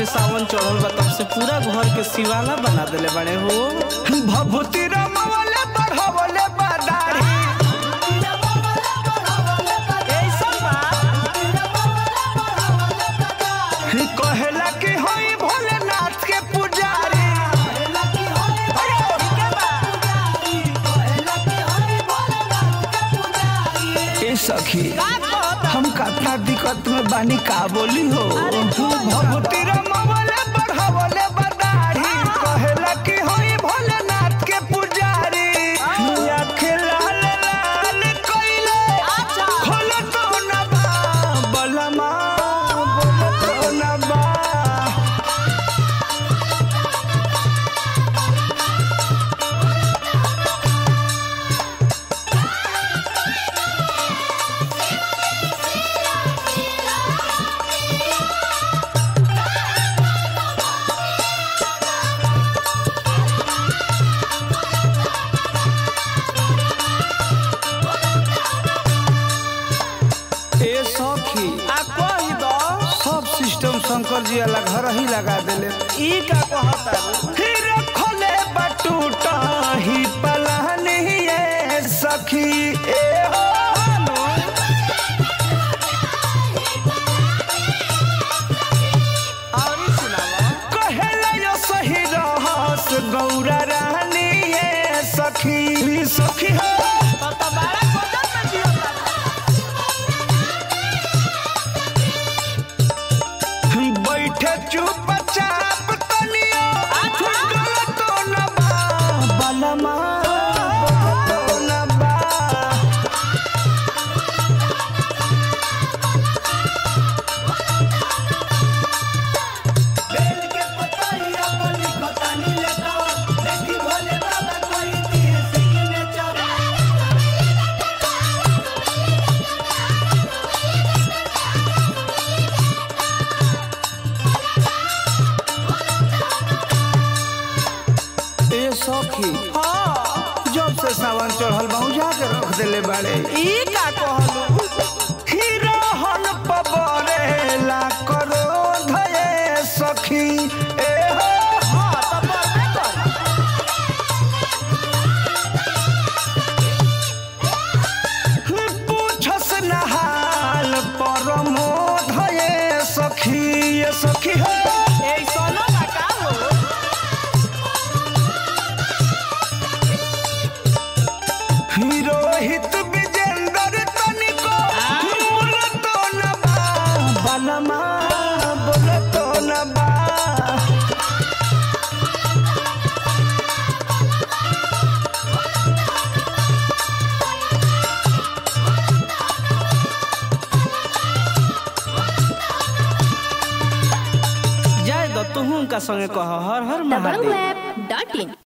से सावन चढ़ल बा तब से पूरा घर के सिवाला बना देले बड़े हो भभूति रमवले बढ़वले बदारी कहेला कि होई भोलेनाथ के पुजारी ए सखी हम कतना दिक्कत में बानी का बोली हो भभूति रमवले बढ़वले बदारी कहेला कि होई भोलेनाथ के पुजारी आँखें लाल लाल कइले खोल तो न बा बलमा बोल तो न बा ए सखी आ कही दो सब सिस्टम शंकर जी वाला घर ही लगा देले ई का कहता फिर खोले बटूटा ही पलानी ये सखी ए हो और ई सुनावा कहेला यो सही रहस गौरा रानी ये सखी सखी हो तो तो बड़ा गजब में जियता बैठे चुपचाप तनियो गलतो न बा बलमा गलतो न बा ए सखी हां जब से सावन चढ़ल बा जाके रख देले बाड़े ई का कहलू हिरहन पबरेला करो धये सखी ए हो हां तो बरबे कर पूछस नहाल परमो धये सखी ए सखी हो ए सोनो का का हो हिरोहित विजेंद्र तनिको बोलतो न बा बलमा बोलतो न बा जाय दो तुहू का संगे कह हर हर महादेव www.in